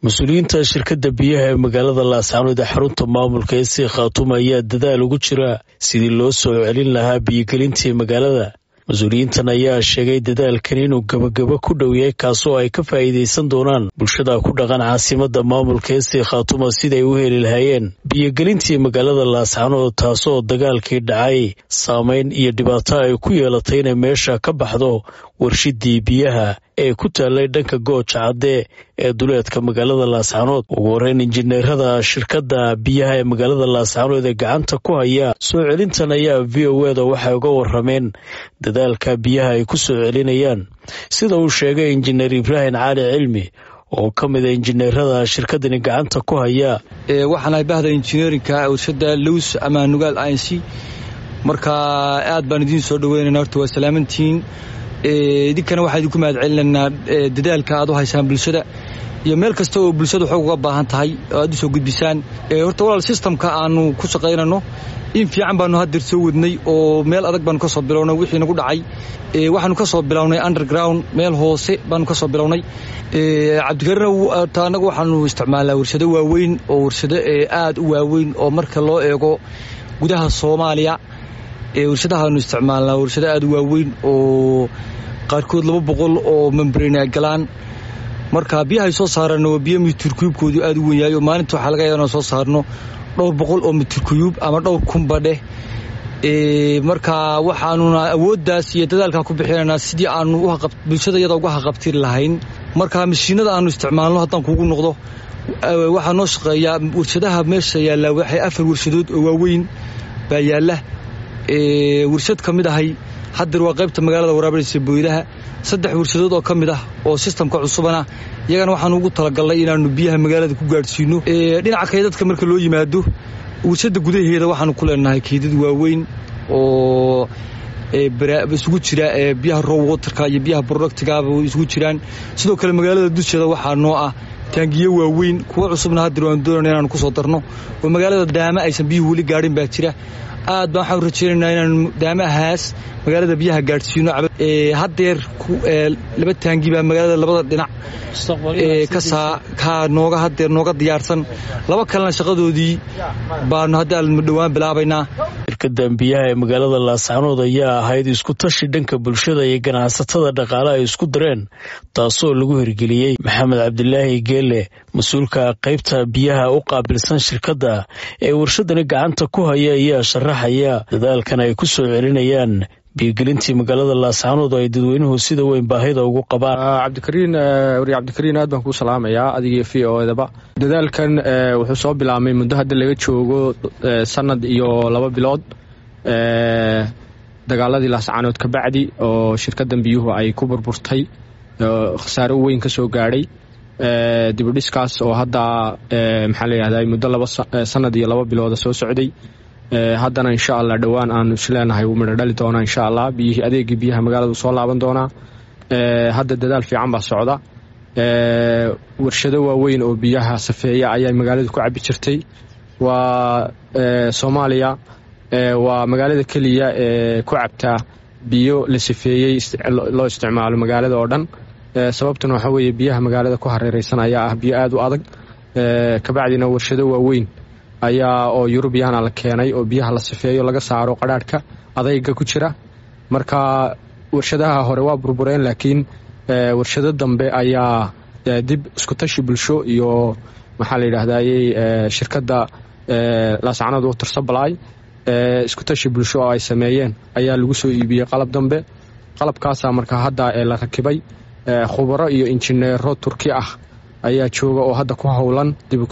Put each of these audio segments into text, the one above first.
mas-uuliyiinta shirkadda biyaha ee magaalada laascaanood ee xarunta maamulka ee sii khaatuma ayaa dadaal ugu jira sidii loo soo celin lahaa biyogelintii magaalada mas-uuliyiintan ayaa sheegay dadaalkan inuu gebagabo ku dhow yahay kaasoo ay ka faa'iidaysan doonaan bulshada ku dhaqan caasimada maamulka ee sii khaatuma siday u heli lahaayeen biyogelintii magaalada laascaanood taasoo dagaalkii dhacay saameyn iyo dhibaato ay ku yeelatay inay meesha ka baxdo warshidii biyaha ee ku taallay dhanka gooja cadde ee duleedka magaalada laascaanood ugu horeyn injineerada shirkadda biyaha ee magaalada laascaanood ee gacanta ku haya soo celintan ayaa v o eda waxay uga warameen dadaalka biyaha ay ku soo celinayaan sida uu sheegay injineer ibraahim cali cilmi oo ka mid a injineerada shirkadani gacanta ku haya waxaan ahay bahda injineerinka warshada lows ama nugaal inc marka aad baan idiin soo dhaweynana horta waa salaamantihiin idinkana waxaa idinku mahad celinaynaa dadaalka aad u haysaan bulshada iyo meel kasta oo bulshada xoog uga baahan tahay oo aad u soo gudbisaan horta walaal sistamka aanu ku shaqaynano in fiican baanu haddeer soo wadnay oo meel adag baanu ka soo bilownay wixii nagu dhacay waxaanu ka soo bilownay underground meel hoose baanu ka soo bilownay cabdikarina ta annagu waxaanu isticmaalnaa warshado waaweyn oo warshado aad u waaweyn oo marka loo eego gudaha soomaaliya warshadahaanu isticmaalnaa warshado aad u waaweyn oo qaarkood laba boqol oo membrane ay galaan marka biyahay soo saarano waa biyo mitirkuyubkoodu aad u wenyahay oo maalinta waxaa laga yaaba soo saarno dhowr boqol oo mitirkuyub ama dhowr kunba dheh marka waxaanuna awooddaas iyo dadaalkaa ku bixinaynaa sidii aanu bulshada iyada uga haqabtiri lahayn marka mashiinada aanu isticmaalno haddaan kuugu noqdo waxaa noo shaqeeyaa warshadaha meesha yaallaa waxay afar warshadood oo waaweyn baa yaalla warshad ka mid ahay haddeer waa qaybta magaalada waraabinaysa booydaha saddex warshadood oo ka mid ah oo sistamka cusubana iyagana waxaanu ugu talagalnay inaanu biyaha magaalada ku gaadhsiino dhinaca kaydadka marka loo yimaado warshada gudaheeda waxaanu ku leenahay kaydad waaweyn oo isugu jira biyaha row waterka iyo biyaha productgaba isugu jiraan sidoo kale magaalada dusheeda waxaa noo ah taangiyo waaweyn kuwa cusubna haddeer waanu doonayna inaanu ku soo darno oo magaalada daama aysan biyuhu weli gaadhin baa jira aad baan waxaan rajaynaynaa inaanu daamahaas magaalada biyaha gaadhsiino haddeer laba taangi baa magaalada labada dhinac ka nooga haddeer nooga diyaarsan laba kalena shaqadoodii baanu hadda dhowaan bilaabaynaa shirkadan biyaha ee magaalada laascaanood ayaa ahayd isku tashi dhanka bulshada iyo ganacsatada dhaqaale ay isku dareen taasoo lagu hirgeliyey maxamed cabdilaahi geele mas-uulka qaybta biyaha u qaabilsan shirkadda ee warshadani gacanta ku haya ayaa sharaxaya dadaalkan ay ku soo celinayaan biyogelintii magaalada laascaanood oo ay dadweynuhu sida weyn baahida ugu qabaan cabdikariin wariye cabdikariin aad baan kuu salaamayaa adigii v o edaba dadaalkan wuxuu soo bilaabmay muddo hadda laga joogo sanad iyo laba bilood dagaaladii laascaanood ka bacdi oo shirkaddan biyuhu ay ku burburtay khasaare weyn ka soo gaadhay dibudhiskaas oo hadda maxaa layihahda muddo laba sanad iyo laba bilooda soo socday haddana insha allah dhowaan aanu isleenahay wuu midho dhali doonaa insha allah biyihii adeegii biyaha magaaladu soo laaban doonaa hadda dadaal fiican baa socda warshado waaweyn oo biyaha safeeya ayaa magaaladu ku cabi jirtay waa soomaaliya waa magaalada keliya ee ku cabtaa biyo la safeeyey loo isticmaalo magaalada oo dhan sababtuna waxaa weeye biyaha magaalada ku hareereysan ayaa ah biyo aad u adag kabacdina warshado waaweyn ayaa oo yurubiyana la keenay oo biyaha la sifeeyo laga saaro qadhaadhka adayga ku jira marka warshadaha hore waa burbureen laakiin warshado dambe ayaa dib iskutashi bulsho iyo maxaa la yidhahdayy shirkadda laascanood water supply iskutashi bulsho oo ay sameeyeen ayaa lagu soo iibiyey qalab dambe qalabkaasaa marka hadda la rakibay khubaro iyo injineero turki ah ayaa jooga oo hadda ku howlan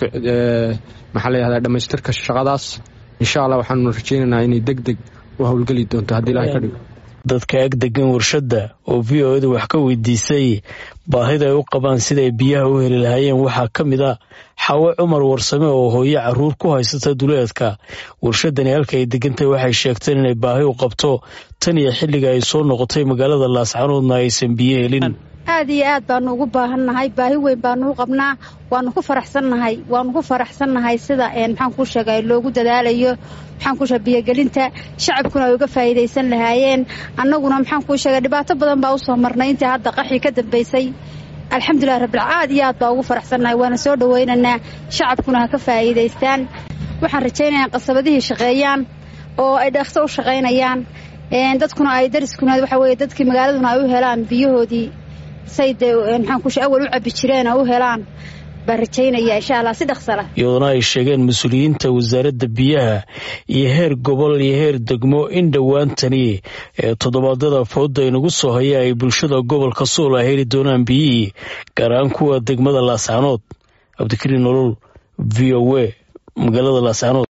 maxaa layihahda dhammaystirka shaqadaas insha allah waxaanu rajaynaynaa inay deg deg u howlgeli doonto haddii ilahay ka dhigo dadka ag degan warshadda oo v o eda wax ka weydiisay baahida ay u qabaan siday biyaha u heli lahaayeen waxaa ka mid a xawe cumar warsame oo hooyo caruur ku haysata duleedka warshadani halka ay degantahay waxay sheegteen inay baahi u qabto tan iyo xilliga ay soo noqotay magaalada laascaanoodna aysan biyo helin aad iyo aad baanu ugu baahannahay baahi weyn baanu u qabnaa waanu ku faraxsannahay waanu ku faraxsannahay sida maxaan kuu sheegay loogu dadaalayo maxaan kuu sheegay biyogelinta shacabkuna ay uga faa'iidaysan lahaayeen annaguna maxaan kuu sheegay dhibaato badan baa u soo marnay intii hadda qaxii ka dambaysay alxamdulilah rabbil aad iyo aad baa ugu faraxsannahay waana soo dhawaynaynaa shacabkuna ha ka faa'iidaystaan waxaan rajaynayaa qasabadihii shaqeeyaan oo ay dhaqso u shaqaynayaan dadkuna ay dariskuna waxa weye dadkii magaaladuna ay u helaan biyahoodii say dee maxaan kushe awal u cabbi jireen oo u helaan baan rajaynaya insha allah si dhaqsala iyadoona ay sheegeen mas-uuliyiinta wasaaradda biyaha iyo heer gobol iyo heer degmo in dhowaantani ee toddobaadyada fooda inagu soo haya ay bulshada gobolka suul a heli doonaan biyihii gaar ahaan kuwa degmada laascaanood cabdikariin nolol v o a magaalada laascaanood